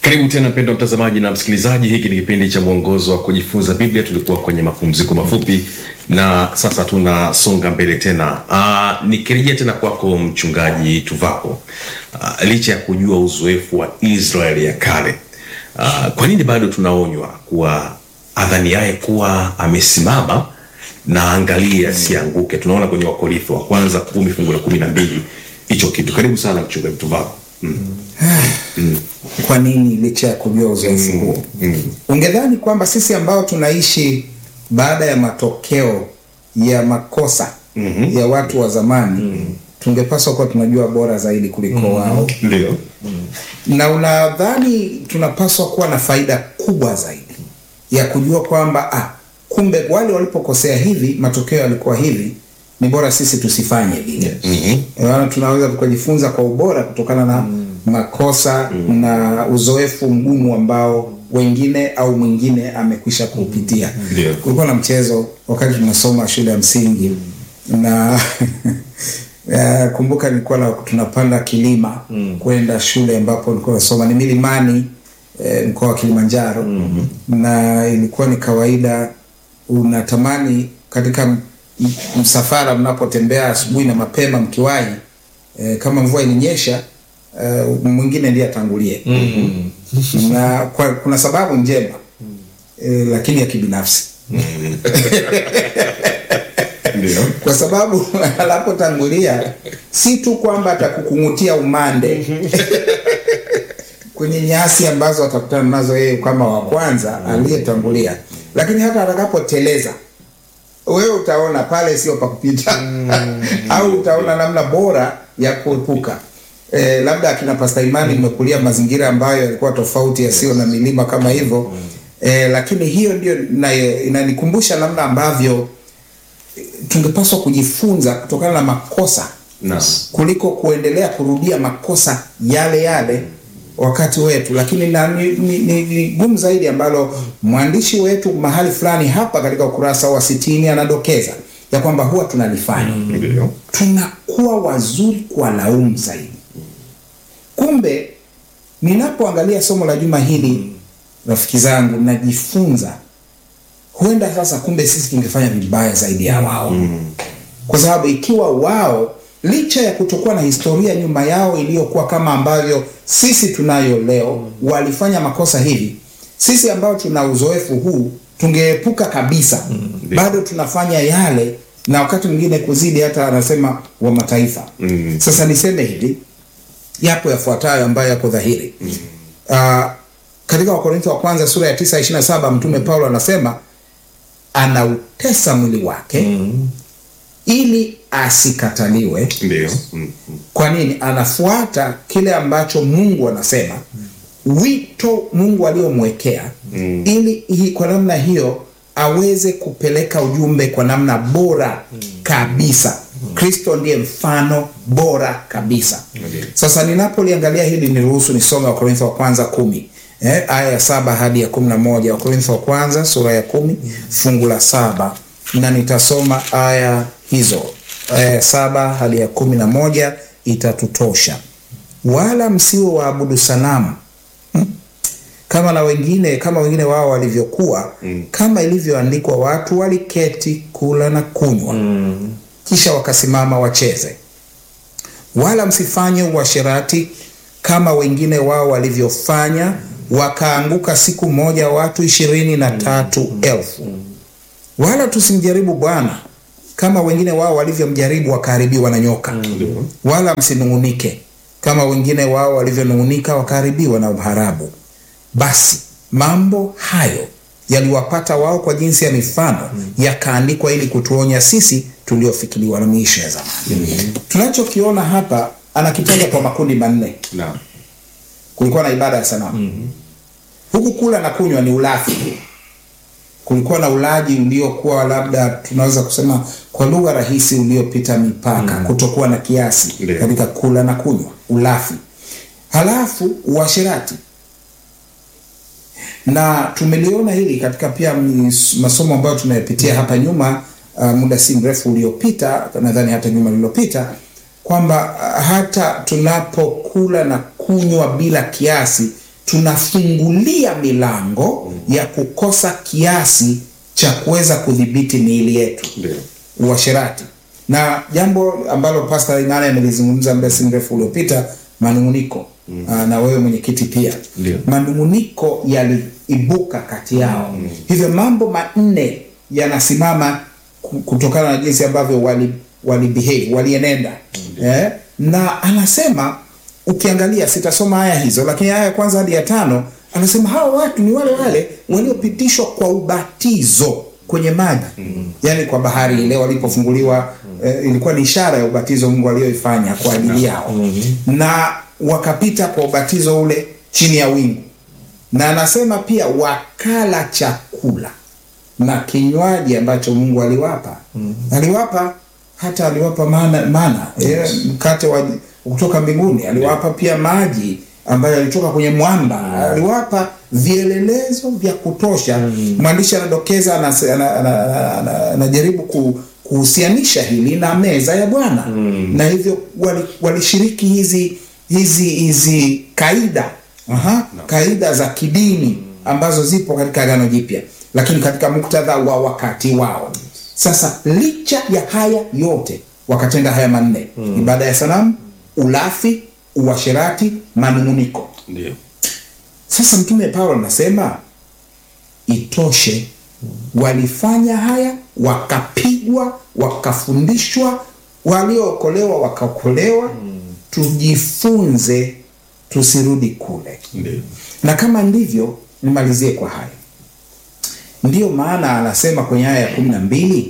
Karibu tena mpendwa mtazamaji na msikilizaji, hiki ni kipindi cha mwongozo wa kujifunza Biblia. Tulikuwa kwenye mapumziko mafupi na sasa tunasonga mbele tena. Uh, nikirejea tena kwako mchungaji Tuvako, uh, licha ya kujua uzoefu wa Israeli ya kale, uh, kwa nini bado tunaonywa kuwa adhaniaye kuwa amesimama na angalie asianguke? Tunaona kwenye Wakorintho wa kwanza kumi fungu la kumi na mbili hicho kitu. Karibu sana mchungaji Tuvako. mm. Kwa nini licha ya kujua uzoefu huo? Ungedhani kwamba sisi ambao tunaishi baada ya matokeo ya makosa ya watu wa zamani tungepaswa kuwa tunajua bora zaidi kuliko wao, Ndio. na unadhani tunapaswa kuwa na faida kubwa zaidi ya kujua kwamba ah, kumbe wale walipokosea hivi matokeo yalikuwa hivi, ni bora sisi tusifanye vile. Maana tunaweza tukajifunza kwa ubora kutokana na makosa na uzoefu mgumu ambao wengine au mwingine amekwisha kuupitia. Ndio. Kulikuwa na mchezo wakati tunasoma shule ya msingi na ya, kumbuka nilikuwa na, tunapanda kilima kwenda shule ambapo nilikuwa nasoma ni milimani eh, mkoa wa Kilimanjaro na ilikuwa ni kawaida unatamani katika m- m- msafara mnapotembea asubuhi na mapema mkiwahi eh, kama mvua ilinyesha eh, mwingine ndiye atangulie na kwa, kuna sababu njema eh, lakini ya kibinafsi Ndio. kwa sababu anapotangulia si tu kwamba atakukung'utia umande kwenye nyasi ambazo atakutana nazo yeye kama wa kwanza aliyetangulia, lakini hata atakapoteleza wewe utaona pale sio pa kupita au utaona namna bora ya kuepuka. E, labda akina Pasta Imani mmekulia mazingira ambayo yalikuwa tofauti yasiyo na milima kama hivyo e, lakini hiyo ndio inayo- inanikumbusha namna ambavyo tungepaswa kujifunza kutokana na makosa Naam. kuliko kuendelea kurudia makosa yale yale wakati wetu, lakini na, ni, ni, ni, ni gumu zaidi ambalo mwandishi wetu mahali fulani hapa katika ukurasa wa sitini anadokeza ya kwamba huwa tunalifanya Ndio. tunakuwa wazuri kwa laumu zaidi. Kumbe ninapoangalia somo la juma hili, rafiki zangu, najifunza huenda sasa, kumbe sisi tungefanya vibaya zaidi ya wao kwa sababu ikiwa wao licha ya kutokuwa na historia nyuma yao iliyokuwa kama ambavyo sisi tunayo leo, walifanya makosa hivi, sisi ambao tuna uzoefu huu tungeepuka kabisa. Bado tunafanya yale, na wakati mwingine kuzidi, hata anasema wa mataifa. Mm. Sasa niseme hivi, yapo yafuatayo ambayo yako dhahiri. Ah, katika Wakorintho wa kwanza sura ya 9 27 mtume Paulo anasema anautesa mwili wake ili asikataliwe. Ndio. Mm. Kwa nini? Anafuata kile ambacho Mungu anasema, wito Mungu aliyomwekea ili hi, kwa namna hiyo aweze kupeleka ujumbe kwa namna bora kabisa. Kristo ndiye mfano bora kabisa. Sasa ninapoliangalia hili, niruhusu nisome Wakorintho wa kwanza kumi eh, aya ya saba hadi ya kumi na moja Wakorintho wa kwanza sura ya kumi fungu la saba na nitasoma aya hizo aya ya saba hadi ya kumi na moja itatutosha. Wala msiwe waabudu sanamu hmm? kama na wengine kama wengine wao walivyokuwa, kama ilivyoandikwa, watu waliketi kula na kunywa, kisha wakasimama wacheze. Wala msifanye uasherati kama wengine wao walivyofanya, wakaanguka siku moja watu ishirini na tatu elfu. Wala tusimjaribu Bwana kama wengine wao walivyomjaribu wakaharibiwa na nyoka. Wala msinung'unike kama wengine wao walivyonung'unika wakaharibiwa na mharabu. Basi mambo hayo yaliwapata wao kwa jinsi ya mifano, yakaandikwa ili kutuonya sisi tuliofikiriwa na miisho ya zamani. Tunachokiona hapa anakitaja kwa makundi manne. Naam. Kulikuwa na ibada ya sanamu huku kula na kunywa ni ulafi. Kulikuwa na ulaji uliokuwa labda tunaweza kusema kwa lugha rahisi uliopita mipaka, kutokuwa na kiasi Ndio. katika kula na kunywa, ulafi. Halafu uasherati, na tumeliona hili katika pia mis- masomo ambayo tumeyapitia hapa nyuma, uh, muda si mrefu uliopita, nadhani hata juma lililopita, kwamba uh, hata tunapokula na kunywa bila kiasi tunafungulia milango ya kukosa kiasi cha kuweza kudhibiti miili yetu Ndio. uasherati na jambo ambalo Pastor Imani amelizungumza muda si mrefu uliopita, manunguniko mm. na wewe mwenyekiti pia Ndio. manunguniko yaliibuka kati yao mm. hivyo mambo manne yanasimama ku- kutokana na jinsi ambavyo wali, wali behave walienenda eh? na anasema ukiangalia sitasoma aya hizo lakini aya ya kwanza hadi ya tano anasema hawa watu ni wale wale waliopitishwa kwa ubatizo kwenye maji mm. yaani kwa bahari ile walipofunguliwa eh, ilikuwa ni ishara ya ubatizo mungu aliyoifanya kwa ajili yao mm-hmm. na wakapita kwa ubatizo ule chini ya wingu na anasema pia wakala chakula na kinywaji ambacho mungu aliwapa mm. aliwapa hata aliwapa mana, mana yes. mkate wa kutoka mbinguni aliwapa pia maji ambayo yalitoka kwenye mwamba aliwapa vielelezo vya kutosha mwandishi anadokeza anase- ana- ana- ana- ana- anajaribu ku, kuhusianisha hili na meza ya bwana na hivyo wali- walishiriki hizi hizi hizi kaida Aha, kaida za kidini ambazo zipo katika agano jipya lakini katika muktadha wa wakati wao sasa licha ya haya yote wakatenda haya manne mm. ibada ya sanamu ulafi uasherati manunguniko Ndio. sasa mtume paulo anasema itoshe walifanya haya wakapigwa wakafundishwa waliookolewa wakaokolewa tujifunze tusirudi kule Ndio. na kama ndivyo nimalizie kwa haya ndiyo maana anasema kwenye aya ya kumi na mbili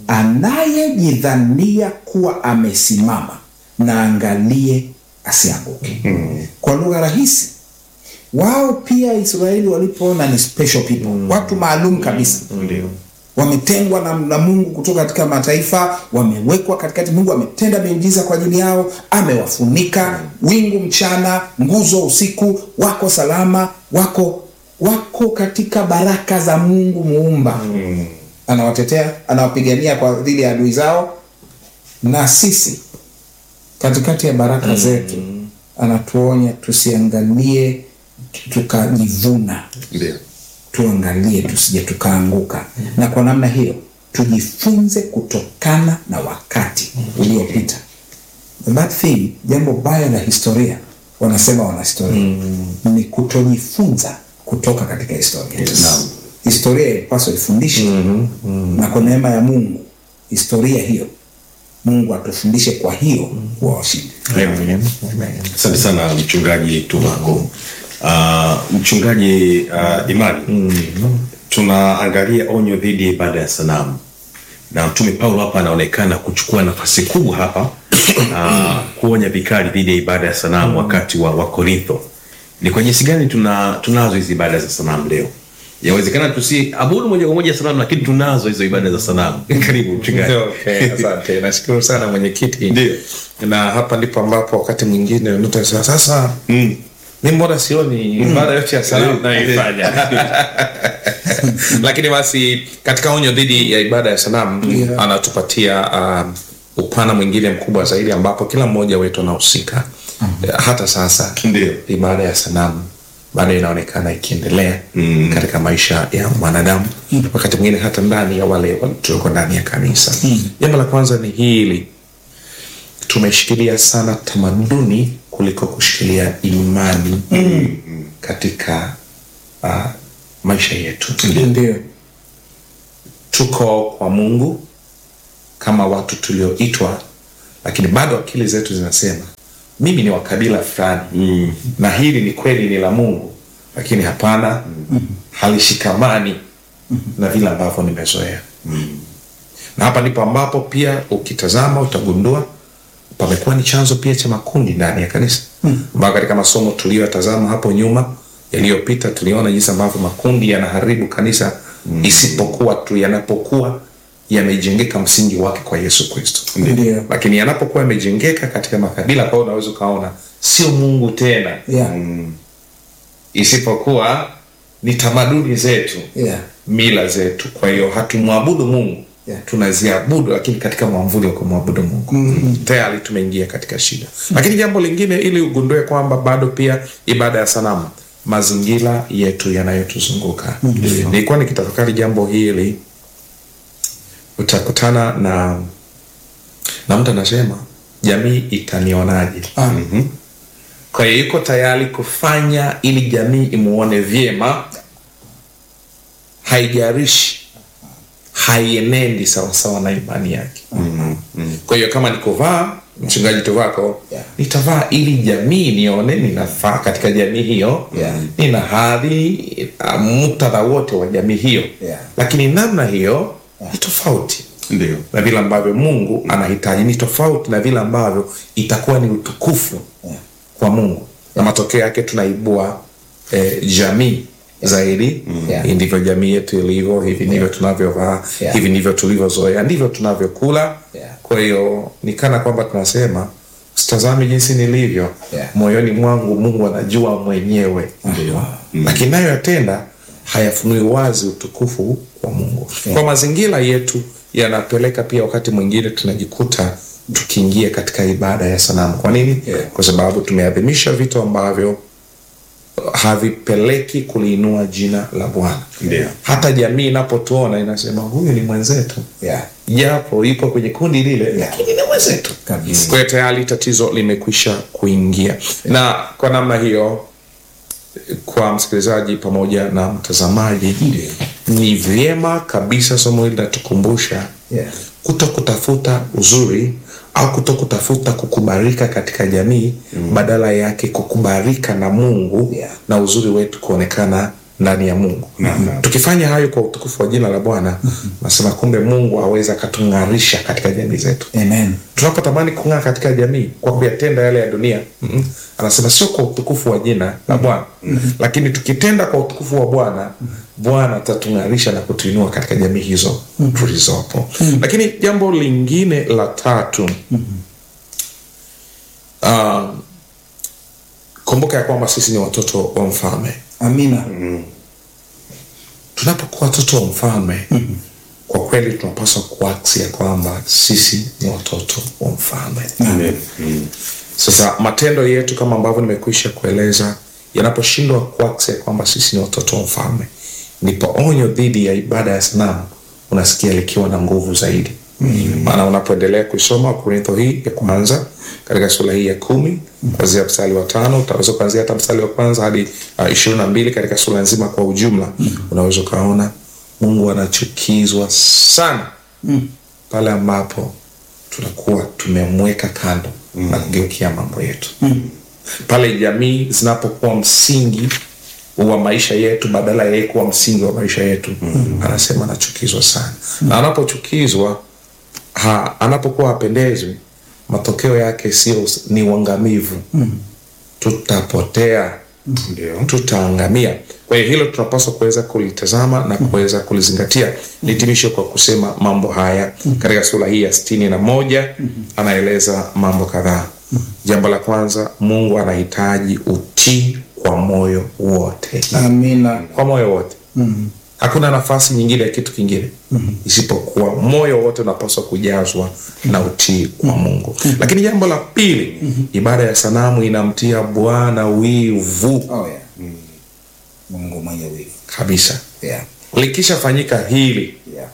anayejidhania kuwa amesimama na angalie asianguke kwa lugha rahisi wao pia israeli walipoona ni special people watu maalum kabisa Ndio. wametengwa na, na mungu kutoka katika mataifa wamewekwa katikati mungu ametenda miujiza kwa ajili yao amewafunika wingu mchana nguzo usiku wako salama wako wako katika baraka za mungu muumba mm. anawatetea anawapigania kwa dhidi ya adui zao na sisi katikati ya baraka zetu anatuonya tusiangalie tukajivuna Ndio. tuangalie tusije tukaanguka na kwa namna hiyo tujifunze kutokana na wakati uliopita the bad thing jambo baya la historia wanasema wanahistoria mm. ni kutojifunza kutoka katika historia Yes. Naam. historia ilipaswa ifundishe mm-hmm. mm. na kwa neema ya mungu historia hiyo mungu atufundishe kwa hiyo kuwa washindi Amen. Asante sana mchungaji Tuvako. Uh, mchungaji uh, Imani, tunaangalia onyo dhidi ya ibada ya sanamu na mtume Paulo hapa anaonekana kuchukua nafasi kubwa hapa uh, kuonya vikali dhidi ya ibada ya sanamu wakati wa, wa Korintho. Ni kwa jinsi gani tuna tunazo hizi ibada za sanamu leo? Yawezekana tusiabudu moja kwa moja sanamu, lakini tunazo hizo ibada za sanamu. Karibu mchungaji. Okay, asante. Nashukuru sana mwenyekiti. Ndio. Na hapa ndipo ambapo wakati mwingine unatasema sasa Mm. mi mbona sioni ibada yote ya salamu naifanya lakini basi katika onyo dhidi ya ibada ya sanamu Yeah. anatupatia um, upana mwingine mkubwa zaidi ambapo kila mmoja wetu anahusika hata sasa Ndio. ibada ya sanamu bado inaonekana ikiendelea mm. katika maisha ya mwanadamu mm. wakati mwingine hata ndani ya wale wale tulioko ndani ya kanisa mm. jambo la kwanza ni hili tumeshikilia sana tamaduni kuliko kushikilia imani mm. katika uh, maisha yetu ndio tuko kwa mungu kama watu tulioitwa lakini bado akili zetu zinasema mimi ni wa kabila fulani mm. na hili ni kweli ni la mungu lakini hapana mm. halishikamani mm. na vile ambavyo nimezoea mm. na hapa ndipo ambapo pia ukitazama utagundua pamekuwa ni chanzo pia cha makundi ndani ya kanisa ambayo katika masomo tuliyoyatazama hapo nyuma yaliyopita tuliona jinsi ambavyo makundi yanaharibu kanisa mm. isipokuwa tu yanapokuwa yamejengeka msingi wake kwa yesu kristo Ndio. lakini yanapokuwa yamejengeka katika makabila kwao unaweza ukaona sio mungu tena yeah. isipokuwa ni tamaduni zetu Yeah. mila zetu kwa hiyo hatumwabudu mungu Yeah. tunaziabudu lakini katika mwamvuli wa kumwabudu mungu mm-hmm. tayari tumeingia katika shida lakini jambo lingine ili ugundue kwamba bado pia ibada ya sanamu mazingira yetu yanayotuzunguka nilikuwa nikitafakari jambo hili utakutana na na mtu anasema jamii itanionaje Ah. kwa hiyo yuko tayari kufanya ili jamii imuone vyema haijarishi haienendi sawasawa na imani yake kwa hiyo kama nikuvaa mchungaji tuvako Yeah. nitavaa ili jamii nione ninafaa katika jamii hiyo Yeah. nina hadhi uh, muktadha wote wa jamii hiyo Yeah. lakini namna hiyo ni tofauti ndio na vile ambavyo mungu anahitaji ni tofauti na vile ambavyo itakuwa ni utukufu Yeah. kwa mungu na matokeo yake tunaibua eh, jamii zaidi Yeah. Hii ndivyo jamii yetu ilivyo hivi ndivyo tunavyovaa Yeah. hivi ndivyo tulivyozoea ndivyo tunavyokula Yeah. kwa hiyo ni kana kwamba tunasema usitazame jinsi nilivyo Yeah. moyoni mwangu mungu anajua mwenyewe Ndio. lakini nayo yatenda hayafunui wazi utukufu wa mungu kwa mazingira yetu yanapeleka pia wakati mwingine tunajikuta tukiingia katika ibada ya sanamu kwa nini Yeah. kwa sababu tumeadhimisha vitu ambavyo havipeleki kuliinua jina la bwana Ndio. hata jamii inapotuona inasema huyu ni mwenzetu Yeah. japo yupo kwenye kundi lile lakini ni mwenzetu Kabisa. kwa hiyo tayari tatizo limekwisha kuingia na kwa namna hiyo kwa msikilizaji pamoja na mtazamaji ni vyema kabisa somo hili linatukumbusha Yeah. kuto kutafuta uzuri au kuto kutafuta kukubalika katika jamii mm. badala yake kukubalika na mungu Yeah. na uzuri wetu kuonekana ndani ya mungu tukifanya hayo kwa utukufu wa jina la bwana nasema kumbe mungu aweza akatung'arisha katika jamii zetu Amen. tunapotamani kung'aa katika jamii kwa kuyatenda yale ya dunia mm-hmm. anasema sio kwa utukufu wa jina la bwana mm-hmm. lakini tukitenda kwa utukufu wa bwana bwana atatung'arisha na kutuinua katika jamii hizo mm-hmm. tulizopo mm-hmm. lakini jambo lingine la tatu mm-hmm. uh, kumbuka ya kwamba sisi ni watoto wa mfalme Amina. tunapokuwa watoto wa mfalme mm-hmm. kwa kweli tunapaswa kuaksi ya kwamba sisi ni watoto wa mfalme Amen. Mm. sasa matendo yetu kama ambavyo nimekwisha kueleza yanaposhindwa kuaksi ya kwamba sisi ni watoto wa mfalme ndipo onyo dhidi ya ibada ya sanamu unasikia likiwa na nguvu zaidi maana unapoendelea kuisoma korintho hii ya kwanza katika sura hii ya kumi kwanzia mstari wa tano utaweza kuanzia hata mstari wa kwanza hadi uh, ishirini na mbili katika sura nzima kwa ujumla unaweza ukaona mungu anachukizwa sana pale ambapo tunakuwa tumemweka kando mm. na kugeukia mambo yetu mm. pale jamii zinapokuwa msingi wa maisha yetu badala ya yeye kuwa msingi wa maisha yetu mm. anasema anachukizwa sana mm. na anapochukizwa ha, anapokuwa hapendezwi matokeo yake sio ni uangamivu mm. tutapotea Ndio. tutaangamia kwa hiyo hilo tunapaswa kuweza kulitazama na kuweza kulizingatia nitimishe kwa kusema mambo haya katika sura hii ya sitini na moja anaeleza mambo kadhaa jambo la kwanza mungu anahitaji utii kwa moyo wote Amina. kwa moyo wote hakuna nafasi nyingine ya kitu kingine isipokuwa moyo wote unapaswa kujazwa na utii kwa mungu lakini jambo la pili ibada ya sanamu inamtia bwana wivu Oh, yeah. Mungu mwenye wivu. kabisa Yeah. likishafanyika hili Yeah.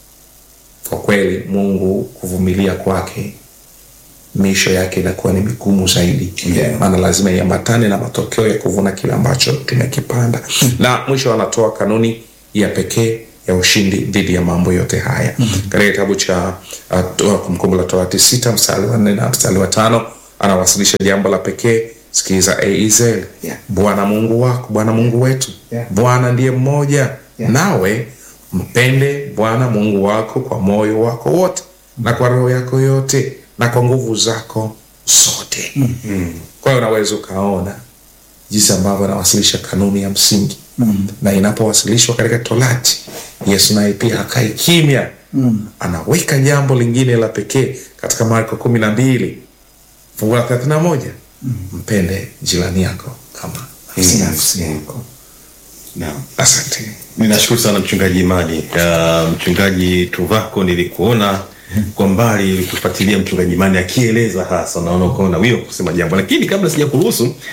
kwa kweli mungu kuvumilia kwake misho yake inakuwa ni migumu zaidi Yeah. maana lazima iambatane na matokeo ya kuvuna kile ambacho tumekipanda na mwisho anatoa kanuni ya pekee ya ushindi dhidi ya mambo yote haya katika kitabu cha uh, Toa- kumbukumbu la torati sita mstari wa nne na mstari wa tano anawasilisha jambo la pekee sikiliza e israeli Yeah. bwana mungu wako bwana mungu wetu Yeah. bwana ndiye mmoja Yeah. nawe mpende bwana mungu wako kwa moyo wako wote na kwa roho yako yote na kwa nguvu zako zote mm-hmm. kwa hiyo unaweza ukaona jinsi ambavyo anawasilisha kanuni ya msingi mm. na inapowasilishwa katika torati yesu naye pia hakai kimya mm. anaweka jambo lingine la pekee katika marko kumi na mbili fungu la thelathini na moja mm. mpende jirani yako kama nafsi Nafsi yako. Naam. asante ninashukuru sana mchungaji imani uh, mchungaji tuvako nilikuona kwa mbali kufuatilia mchungaji imani akieleza hasa naona ukaona wio kusema jambo lakini kabla sija kuruhusu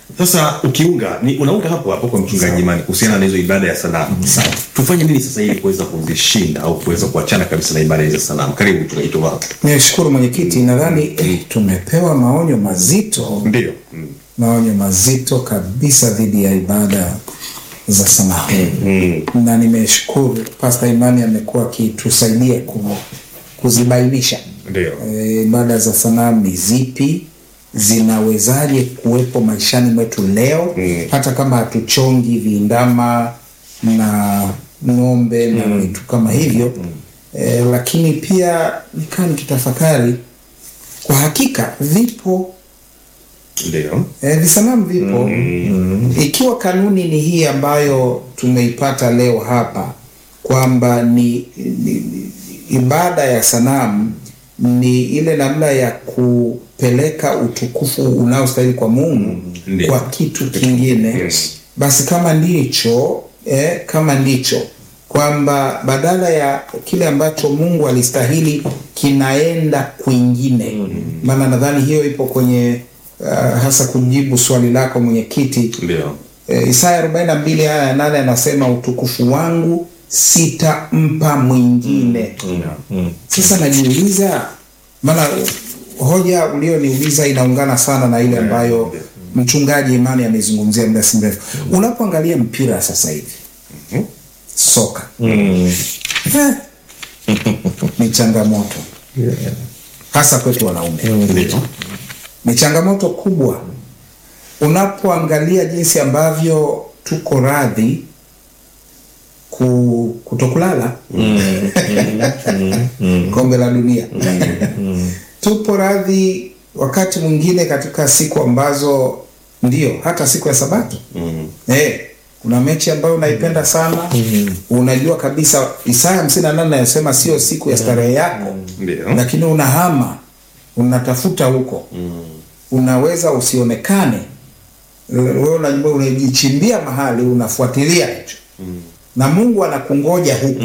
Sasa ukiunga ni unaunga hapo hapo kwa mchungaji Imani kuhusiana na hizo ibada ya sanamu. Sawa. Tufanye nini sasa ili kuweza kuzishinda au kuweza kuachana kabisa na ibada hizo za sanamu? Karibu mchungaji Toba. Nishukuru mwenyekiti, nadhani eh, tumepewa maonyo mazito, Ndio. Mm. maonyo mazito kabisa dhidi ya ibada za sanamu Mm. na nimeshukuru Pasta Imani amekuwa akitusaidia ku, kuzibainisha Ndio. Eh, ibada za sanamu ni zipi, zinawezaje kuwepo maishani mwetu leo Mm. hata kama hatuchongi vindama na ng'ombe na vitu kama hivyo eh, lakini pia nikaa nikitafakari kwa hakika vipo Ndio. eh, visanamu vipo ikiwa kanuni ni hii ambayo tumeipata leo hapa kwamba ni, ni, ni ibada ya sanamu ni ile namna ya kupeleka utukufu unaostahili kwa Mungu Ndiyo. kwa kitu kingine Yes. basi kama ndicho eh, kama ndicho kwamba badala ya kile ambacho Mungu alistahili kinaenda kwingine maana nadhani hiyo ipo kwenye uh, hasa kujibu swali lako mwenyekiti Ndio. e, Isaya 42 aya ya nane anasema utukufu wangu sitampa mwingine. Sasa najiuliza, maana hoja ulioniuliza inaungana sana na ile ambayo mchungaji Imani amezungumzia muda si mrefu. Unapoangalia mpira sasa hivi soka eh, ni changamoto hasa kwetu wanaume Ndio. ni changamoto kubwa unapoangalia jinsi ambavyo tuko radhi ku, kutokulala kombe la dunia tupo radhi wakati mwingine katika siku ambazo ndio hata siku ya sabato eh, kuna mechi ambayo unaipenda sana unajua kabisa Isaya hamsini na nane anasema sio siku ya starehe yako Ndio. lakini unahama unatafuta huko unaweza usionekane wewe unajua unajichimbia mahali unafuatilia hicho na Mungu anakungoja huko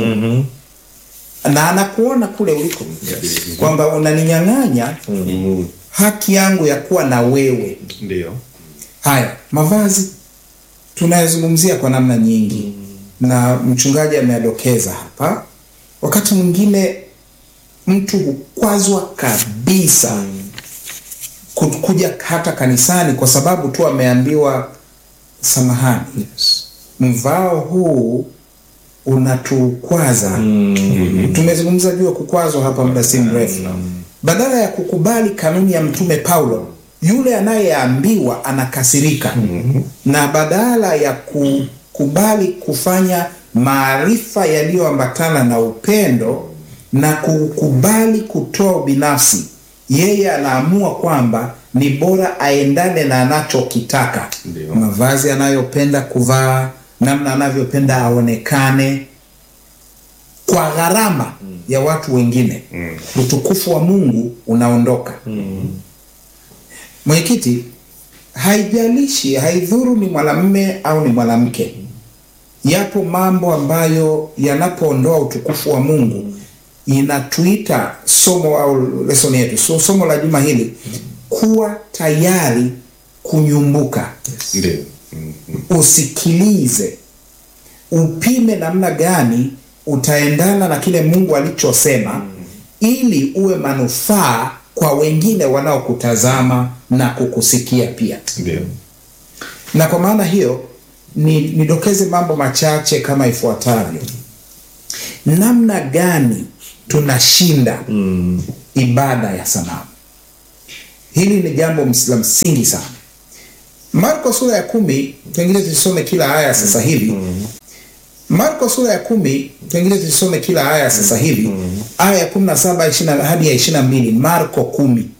na anakuona kule uliko kwamba unaninyang'anya Mm. haki yangu ya kuwa na wewe Ndio. haya mavazi tunayazungumzia kwa namna nyingi na mchungaji ameadokeza hapa wakati mwingine mtu hukwazwa kabisa ku- kuja hata kanisani kwa sababu tu ameambiwa samahani mvao huu unatukwaza tumezungumza juu ya kukwazwa hapa muda si mrefu badala ya kukubali kanuni ya mtume paulo yule anayeambiwa anakasirika na badala ya kukubali kufanya maarifa yaliyoambatana na upendo na kukubali kutoa ubinafsi yeye anaamua kwamba ni bora aendane na anachokitaka Ndio. mavazi anayopenda kuvaa namna anavyopenda aonekane kwa gharama ya watu wengine utukufu wa mungu unaondoka mwenyekiti haijalishi haidhuru ni mwanamme au ni mwanamke yapo mambo ambayo yanapoondoa utukufu wa mungu inatuita somo au lesoni yetu so, somo la juma hili kuwa tayari kunyumbuka Ndio. usikilize upime namna gani utaendana na kile mungu alichosema ili uwe manufaa kwa wengine wanaokutazama na kukusikia pia Ndio. na kwa maana hiyo ni nidokeze mambo machache kama ifuatavyo namna gani tunashinda mm. ibada ya sanamu hili ni jambo ms- la msingi sana marko sura ya kumi pengine tusome kila aya sasa hivi marko sura ya kumi pengine tusome kila aya sasa hivi aya ya kumi na saba hadi ya ishiri na mbili marko kumi